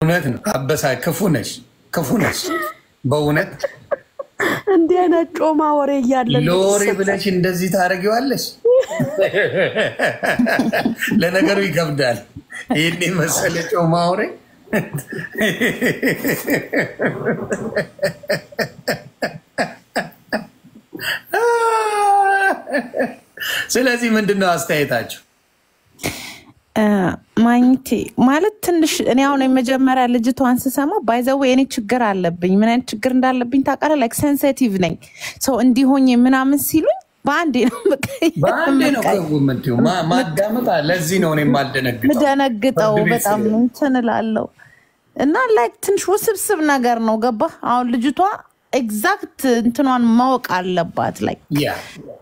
እውነት ነው። አበሳ ክፉ ነሽ፣ ክፉ ነሽ በእውነት እንዲህ አይነት ጮማ ወሬ እያለ ሎሪ ብለሽ እንደዚህ ታደርጊዋለሽ። ለነገሩ ይከብዳል። ይህን መሰለ ጮማ ወሬ ስለዚህ ምንድን ነው አስተያየታችሁ? ማግኘቴ ማለት ትንሽ እኔ አሁን የመጀመሪያ ልጅቷን ስሰማ ባይዘዌ እኔ ችግር አለብኝ። ምን አይነት ችግር እንዳለብኝ ታውቃለህ? ላይክ ሴንሲቲቭ ነኝ። ሰው እንዲሆኝ ምናምን ሲሉኝ በአንዴ ነው በአንዴ ነው ከምትይው ማዳመጣ። ለዚህ ነው እኔ የማልደነግጠው ምደነግጠው በጣም እንትን እላለሁ እና ላይክ ትንሽ ውስብስብ ነገር ነው። ገባህ? አሁን ልጅቷ ኤግዛክት እንትኗን ማወቅ አለባት ላይ ያ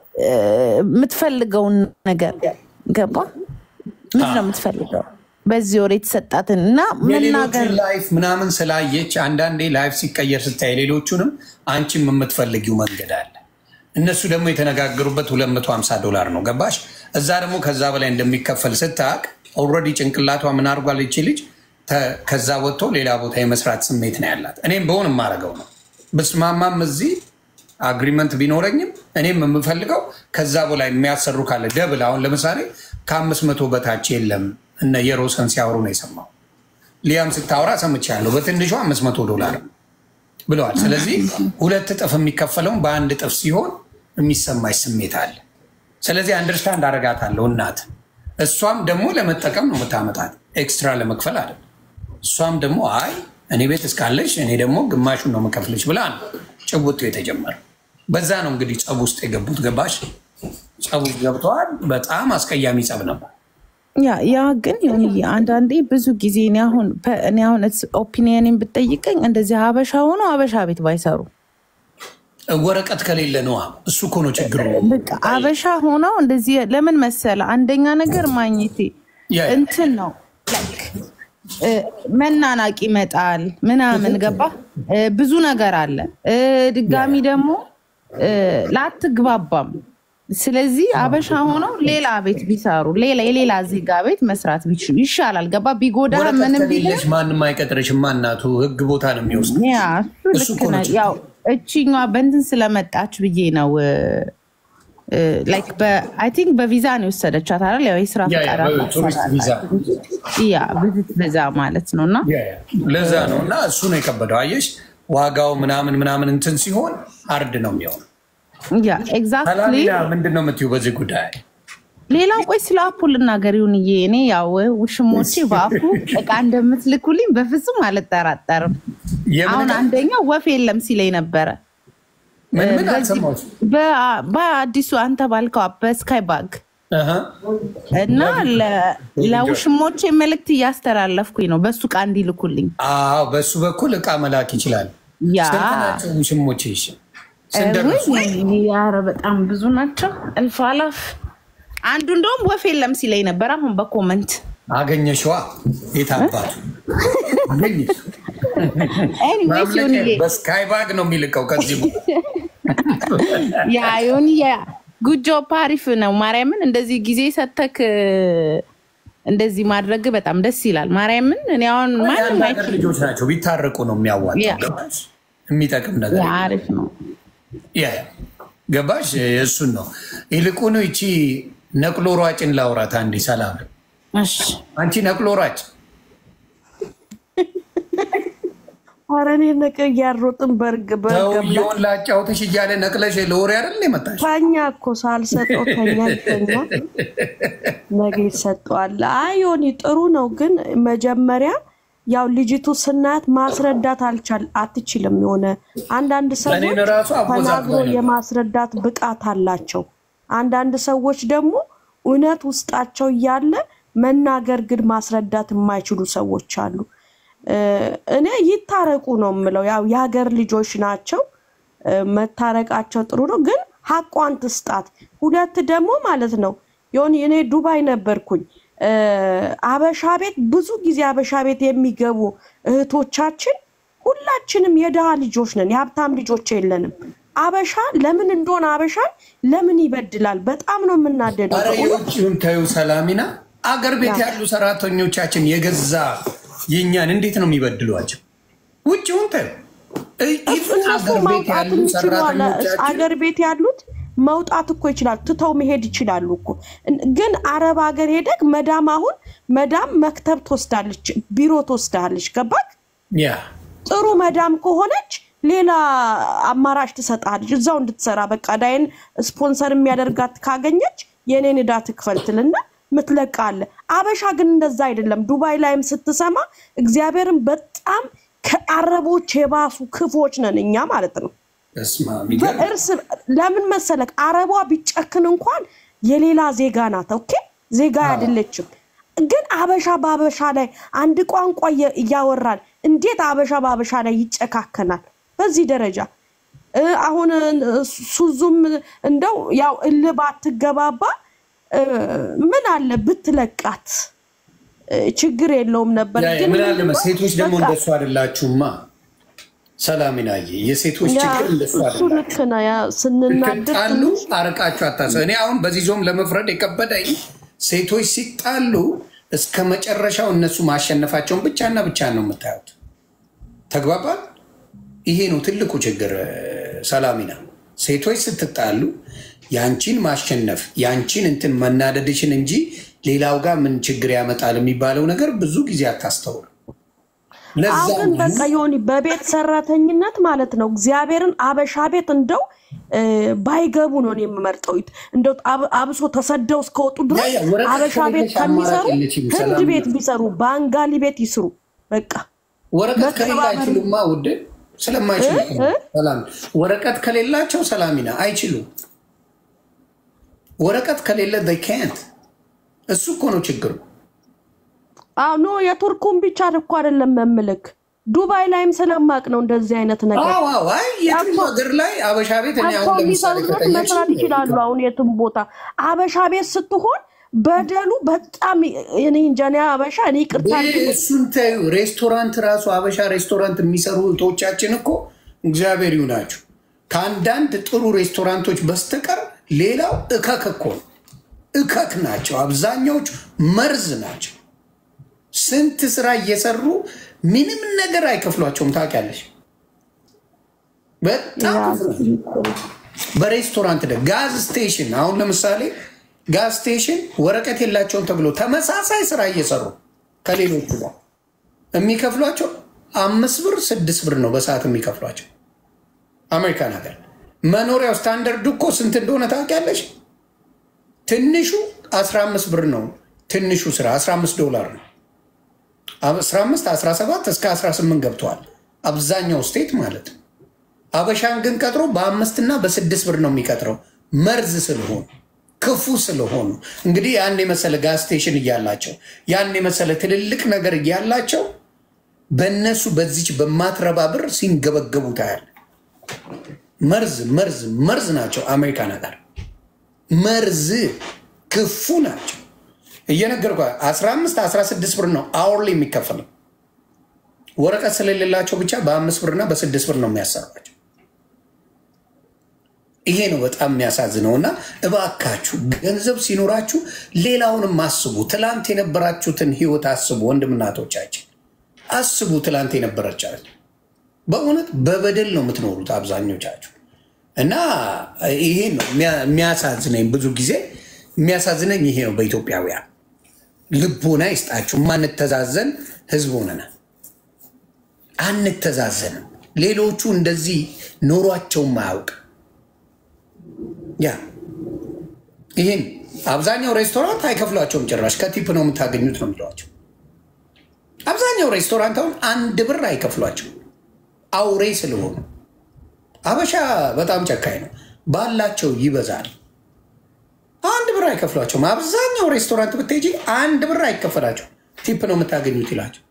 የምትፈልገውን ነገር ገባ ምንድን ነው የምትፈልገው በዚህ ወር የተሰጣትን እና መናገር የሌሎችን ላይፍ ምናምን ስላየች አንዳንዴ ላይፍ ሲቀየር ስታይ ሌሎቹንም አንቺም የምትፈልጊው መንገድ አለ። እነሱ ደግሞ የተነጋገሩበት 250 ዶላር ነው ገባሽ? እዛ ደግሞ ከዛ በላይ እንደሚከፈል ስታቅ ኦልሬዲ ጭንቅላቷ ምን አድርጓል ይቺ ልጅ ተ- ከዛ ወጥቶ ሌላ ቦታ የመስራት ስሜት ነው ያላት። እኔም በሆን የማደርገው ነው ብስማማም እዚህ አግሪመንት ቢኖረኝም እኔም የምፈልገው ከዛ በላይ የሚያሰሩ ካለ ደብል አሁን ለምሳሌ ከአምስት መቶ በታች የለም እነ የሮሰን ሲያወሩ ነው የሰማው። ሊያም ስታወራ ሰምቻለሁ። በትንሹ አምስት መቶ ዶላር ብለዋል። ስለዚህ ሁለት እጥፍ የሚከፈለውን በአንድ እጥፍ ሲሆን የሚሰማሽ ስሜት አለ። ስለዚህ አንደርስታንድ አደርጋታለሁ እናት። እሷም ደግሞ ለመጠቀም ነው የምታመጣት፣ ኤክስትራ ለመክፈል አለ። እሷም ደግሞ አይ እኔ ቤት እስካለሽ እኔ ደግሞ ግማሹን ነው የምከፍልሽ ብላ ነው ጭውጡ የተጀመረ። በዛ ነው እንግዲህ ጸብ ውስጥ የገቡት። ገባሽ? ጸብ ውስጥ ገብተዋል። በጣም አስቀያሚ ጸብ ነበር። ያ ያ ግን ይሁን አንዳንዴ ብዙ ጊዜ እኔ አሁን እኔ አሁን ኦፒኒየንን ብጠይቀኝ እንደዚህ ሀበሻ ሆኖ ሀበሻ ቤት ባይሰሩ ወረቀት ከሌለ ነዋ። እሱ እኮ ነው ችግሩ። በቃ ሀበሻ ሆነው እንደዚህ ለምን መሰለ አንደኛ ነገር ማግኘቴ ያ- እንትን ነው like እ፣ መናናቅ ይመጣል ምናምን ገባ እ፣ ብዙ ነገር አለ እ፣ ድጋሚ ደግሞ እ፣ ላትግባባም ስለዚህ አበሻ ሆነው ሌላ ቤት ቢሰሩ ሌላ የሌላ ዜጋ ቤት መስራት ቢችሉ ይሻላል ገባ ቢጎዳ ወረቀት ምንም ቢል ከሌለሽ ማንም አይቀጥርሽማ። እናቱ ህግ ቦታ ነው የሚወስድ። ያ እሱ እሱ ልክ እኮ ነው ነህ። ችግሩ። ያው እቺኛ በእንትን ስለመጣች ብዬ ነው ላይክ አይ ቲንክ በቪዛ ነው የወሰደቻት አይደል? ያው የስራ ያ ያ ፈቃድ በቱሪስት አላት። ቪዛ ያ ቪዚት ቪዛ ማለት ነው እና ያ ያ። ለዛ ነው እና እሱ ነው የከበደው። አየሽ ዋጋው ምናምን ምናምን እንትን ሲሆን አርድ ነው የሚሆነው። ያ ኤግዛክትሊ ሰላሚና ምንድን ነው የምትይው በዚህ ጉዳይ? ሌላው ቆይ ስለ አፑ ልናገር ይሁንዬ እኔ ያው ውሽሞቼ በአፑ እቃ እንደምትልኩልኝ በፍጹም አልጠራጠርም የምን አሁን ዕቃ? አንደኛው ወፍ የለም ሲለኝ ነበረ ምን ምን በዚህ- አልሰማሁትም። በ- በአዲሱ አንተ ባልከው በስካይ ባግ አሀ። እና ለ- ለውሽሞቼ መልእክት እያስተላለፍኩኝ ነው በሱ እቃ እንዲልኩልኝ አዎ በሱ በኩል እቃ መላክ ይችላል። ያ ስንት ናቸው ውሽሞቼ? እሺ ስንት ደረሱ? ያረ በጣም ብዙ ናቸው እልፍ አላፍ አንዱ እንደውም ወፍ የለም ሲለኝ ነበር አሁን በኮመንት አገኘሽዋ? የት አባቱ አገኘሽ? ኤኒዌይስ ማምለጫ ይሁንዬ በስካይ ባግ ነው የሚልቀው ከዚህ ያ ይሁንዬ ጉጆ ፓሪፍ ነው ማርያምን እንደዚህ ጊዜ ሰተክ እንደዚህ ማድረግ በጣም ደስ ይላል ማርያምን እኔ አሁን ማንም የአንድ ሀገር አይችልም ልጆች ናቸው ቢታረቁ ነው የሚያዋጣው። ያ። ገባሽ? የሚጠቅም ነገር ያ አሪፍ ነው ያ ገባሽ? እሱን ነው ይልቁኑ ይቺ ነቅሎ ሯጭን ላውራት አንዴ። ሰላም እሺ አንቺ ነቅሎ ሯጭ ኧረ እኔ ነቅ እያሮጥን በርግ በርገብ ሰውየውን ላጫውትሽ እያለ ነቅለሽ ለወሬ አይደል የመጣሽ? ተኛ እኮ ሳልሰጠው ተኛ ተኛ ነገ ይሰጠዋል። አይ ዮኒ ጥሩ ነው፣ ግን መጀመሪያ ያው ልጅቱ ስናያት ማስረዳት አልቻል አትችልም። የሆነ አንዳንድ ሰዎች እኔን ራሱ አወዛግባኝ ተናግሮ ነበር። የማስረዳት ብቃት አላቸው። አንዳንድ ሰዎች ደግሞ እውነት ውስጣቸው እያለ መናገር ግን ማስረዳት የማይችሉ ሰዎች አሉ። እ፣ እኔ ይታረቁ ነው የምለው። ያው የሀገር ልጆች ናቸው። እ፣ መታረቃቸው ጥሩ ነው፣ ግን ሀቋን ትስጣት። ሁለት ደግሞ ማለት ነው የሆነ እኔ ዱባይ ነበርኩኝ። እ፣ አበሻ ቤት ብዙ ጊዜ አበሻ ቤት የሚገቡ እህቶቻችን ሁላችንም የድሃ ልጆች ነን፣ የሀብታም ልጆች የለንም። አበሻ ለምን እንደሆነ አበሻ ለምን ይበድላል? በጣም ነው የምናደደው። አረ የውጭውን ተዩ ሰላሚና፣ አገር ቤት ያሉ ሰራተኞቻችን የገዛ የእኛን እንዴት ነው የሚበድሏቸው? ውጭውን ተ እነሱ መውጣት የሚችሉ አገር ቤት ያሉት መውጣት እኮ ይችላሉ፣ ትተው መሄድ ይችላሉ እኮ። ግን አረብ ሀገር ሄደግ መዳም አሁን መዳም መክተብ ትወስዳለች፣ ቢሮ ትወስዳለች። ገባክ? ያ ጥሩ መዳም ከሆነች ሌላ አማራጭ ትሰጣለች፣ እዛው እንድትሰራ በቃ ዳይን ስፖንሰር የሚያደርጋት ካገኘች የኔን ዕዳ ትክፈል ትልና ምትለቃለ። አበሻ ግን እንደዛ አይደለም። ዱባይ ላይም ስትሰማ እግዚአብሔርን በጣም ከአረቦች የባሱ ክፎች ነን እኛ ማለት ነው። በስመ አብ ይገርም። በእርስ ለምን መሰለክ አረቧ ቢጨክን እንኳን የሌላ ዜጋ ናት። ኦኬ ዜጋ አይደለችም። ግን አበሻ በአበሻ ላይ አንድ ቋንቋ እየ- እያወራን እንዴት አበሻ በአበሻ ላይ ይጨካከናል በዚህ ደረጃ? እ፣ አሁን እ፣ ሱዙም እንደው ያው እልህ ባትገባባ እ፣ ምን አለ ብትለቃት እ፣ ችግር የለውም ነበር። ያ- ግን ምን አለ ምንድነው መሰለህ፣ ሴቶች ደግሞ በቃ እንደሱ አይደላችሁማ። ሰላሚናዬ የሴቶች ያ ችግር እንደሱ እሱ አይደላችሁ። ልክ ነው። ያ ስንናደድ ሲጣሉ ትንሽ አርቃችሁ አታስ እኔ አሁን በዚህ ዞም ለመፍረድ የከበደኝ ሴቶች ሲጣሉ እስከ መጨረሻው እነሱ ማሸነፋቸውን ብቻና ብቻ ነው የምታዩት። ተግባባል። ይሄ ነው ትልቁ ችግር። ሰላሚና ሴቶች ስትጣሉ ያንቺን ማሸነፍ ያንቺን እንትን መናደድሽን እንጂ ሌላው ጋር ምን ችግር ያመጣል የሚባለው ነገር ብዙ ጊዜ አታስተውል። ለዛ አሁን ነው በቃ የሆነ በቤት ሰራተኝነት ማለት ነው። እግዚአብሔርን አበሻ ቤት እንደው እ፣ ባይገቡ ነው እኔ የምመርጠው። እንደው አብ- አብሶ ተሰደው እስከወጡ ያ ድረስ ያ ወረቀት አበሻ ቤት ከሌለሽ ከሚሰሩ አማራጭ የለሽም። ህንድ ሰላም ቤት ቢሰሩ፣ ባንጋሊ ቤት ይስሩ። በቃ ወረቀት ከሌላ መከባበር አይችሉማ ውድ ስለማይችሉ እኮ ነው። ሰላም ወረቀት ከሌላቸው ሰላሚና አይችሉም። ወረቀት ከሌለ ካንት እሱ እኮ ነው ችግሩ። አዎ ኖ የቱርኩን ብቻ እኮ አይደለም መምልክ ዱባይ ላይም ስለማቅ ነው እንደዚህ አይነት ነገር አዎ አዎ፣ አይ የትም አቶ- ሀገር ላይ አበሻ ቤት እኔ አቶ አሁን ለምሳሌ የሚሰሩበት ከጠየቅሽ መስራት ይችላሉ። አሁን የትም ቦታ አበሻ ቤት ስትሆን በደሉ በጣም እኔ እንጃ እኔ አበሻ እኔ ይቅርታ አድርግልኝ። እሱን ተይው። ሬስቶራንት ራሱ አበሻ ሬስቶራንት የሚሰሩ እህቶቻችን እኮ እግዚአብሔር ይሁናቸው ከአንዳንድ ጥሩ ሬስቶራንቶች በስተቀር ሌላው እከክ እኮ ነው። እከክ ናቸው። አብዛኛዎቹ መርዝ ናቸው። ስንት ስራ እየሰሩ ምንም ነገር አይከፍሏቸውም። ታውቂያለሽ? በጣም ክፉ ነው። በሬስቶራንት ደ ጋዝ ስቴሽን አሁን ለምሳሌ ጋዝ ስቴሽን ወረቀት የላቸውም ተብሎ ተመሳሳይ ስራ እየሰሩ ከሌሎቹ ጋር የሚከፍሏቸው አምስት ብር ስድስት ብር ነው በሰዓት የሚከፍሏቸው። አሜሪካን ሀገር መኖሪያው ስታንዳርድ እኮ ስንት እንደሆነ ታውቂያለሽ? ትንሹ 15 ብር ነው። ትንሹ ስራ 15 ዶላር ነው። 15 17 እስከ 18 ገብተዋል። አብዛኛው ስቴት ማለት ነው። አበሻን ግን ቀጥሮ በአምስት እና በስድስት ብር ነው የሚቀጥረው። መርዝ ስለሆኑ ክፉ ስለሆኑ እንግዲህ ያን የመሰለ ጋዝ ስቴሽን እያላቸው ያን የመሰለ ትልልቅ ነገር እያላቸው በእነሱ በዚች በማትረባ ብር ሲንገበገቡ ታያል። መርዝ መርዝ መርዝ ናቸው። አሜሪካ ነገር መርዝ ክፉ ናቸው። እየነገርኳ 15 16 ብር ነው አወርሊ የሚከፈለው። ወረቀት ስለሌላቸው ብቻ በአምስት ብርና በስድስት ብር ነው የሚያሰሯቸው። ይሄ ነው በጣም የሚያሳዝነው። እና እባካችሁ ገንዘብ ሲኖራችሁ ሌላውንም አስቡ። ትላንት የነበራችሁትን ህይወት አስቡ። ወንድምናቶቻችን አስቡ። ትላንት የነበረቻችሁ በእውነት በበደል ነው የምትኖሩት አብዛኞቻችሁ። እና ይሄ ነው የሚያሳዝነኝ። ብዙ ጊዜ የሚያሳዝነኝ ይሄ ነው። በኢትዮጵያውያን ልቦና ይስጣችሁ። ማንተዛዘን ህዝብ ሆነናል። አንተዛዘንም። ሌሎቹ እንደዚህ ኖሯቸውም አያውቅ ያ ይህን አብዛኛው ሬስቶራንት አይከፍሏቸውም ጭራሽ ከቲፕ ነው የምታገኙት ነው የሚሏቸው። አብዛኛው ሬስቶራንት አሁን አንድ ብር አይከፍሏቸው አውሬ ስለሆኑ። አበሻ በጣም ጨካኝ ነው፣ ባላቸው ይበዛል። አንድ ብር አይከፍሏቸውም። አብዛኛው ሬስቶራንት ብትሄጂ አንድ ብር አይከፈላቸው ቲፕ ነው የምታገኙት ይላቸው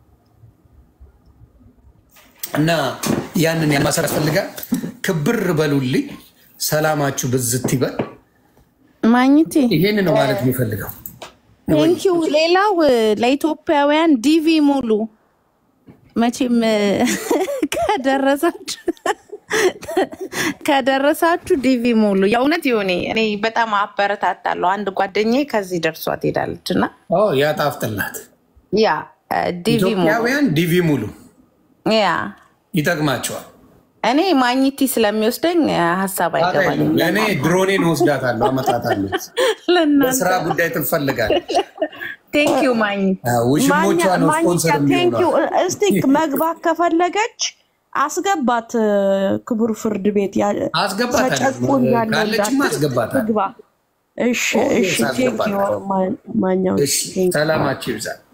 እና ያንን ያማሰር ያስፈልጋል። ክብር በሉልኝ። ሰላማችሁ ብዝት ይበል። ማግኘቴ ይሄን ነው ማለት የሚፈልገው። ቴንኪው። ሌላው ለኢትዮጵያውያን ዲቪ ሙሉ መቼም ከደረሳችሁ ከደረሳችሁ ዲቪ ሙሉ የእውነት የሆነ እኔ በጣም አበረታታለሁ። አንድ ጓደኛዬ ከዚህ ደርሷት ሄዳለች እና ያ ጣፍጥላት ያ ዲቪ ሙሉ ኢትዮጵያውያን ዲቪ ሙሉ ያ ይጠቅማቸዋል። እኔ ማግኘቲ ስለሚወስደኝ ሀሳብ አይገባኝም። እኔ ድሮኔን ወስዳታለሁ፣ አመጣታለሁ። በስራ ጉዳይ ትፈልጋለች። ቴንኪዩ ማግኘት ውሽሞቿ ነው ስፖንሰር ቴንኪው። የሚሆኗል። እስቲ መግባት ከፈለገች አስገባት፣ ክቡር ፍርድ ቤት ያ- አስገባታለሁ። ተጨቁኛለሁ ካለችማ እንዳትል አስገባታለሁ። ትግባ። እሺ፣ ኦኬ፣ እሺ። ቴንኪው አስገባታለሁ። ማኛው እሺ፣ ሰላማችሁ ይብዛል።